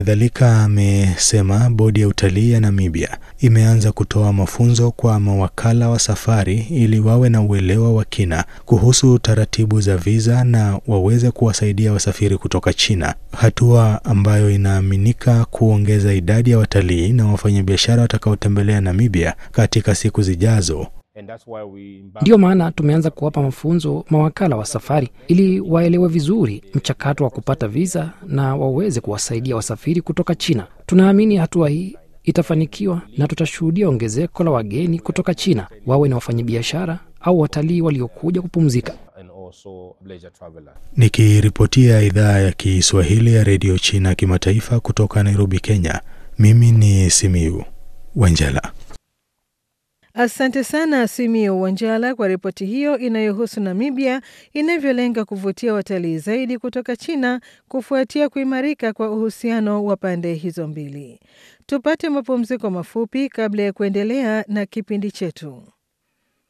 Kadhalika amesema bodi ya utalii ya Namibia imeanza kutoa mafunzo kwa mawakala wa safari ili wawe na uelewa wa kina kuhusu taratibu za visa na waweze kuwasaidia wasafiri kutoka China, hatua ambayo inaaminika kuongeza idadi ya watalii na wafanyabiashara watakaotembelea Namibia katika siku zijazo. Ndiyo maana tumeanza kuwapa mafunzo mawakala wa safari ili waelewe vizuri mchakato wa kupata visa na waweze kuwasaidia wasafiri kutoka China. Tunaamini hatua hii itafanikiwa na tutashuhudia ongezeko la wageni kutoka China, wawe ni wafanyabiashara au watalii waliokuja kupumzika. Nikiripotia idhaa ya Kiswahili ya redio China kimataifa kutoka Nairobi, Kenya, mimi ni Simiu Wanjala. Asante sana Simio Wanjala kwa ripoti hiyo inayohusu Namibia inavyolenga kuvutia watalii zaidi kutoka China kufuatia kuimarika kwa uhusiano wa pande hizo mbili. Tupate mapumziko mafupi kabla ya kuendelea na kipindi chetu.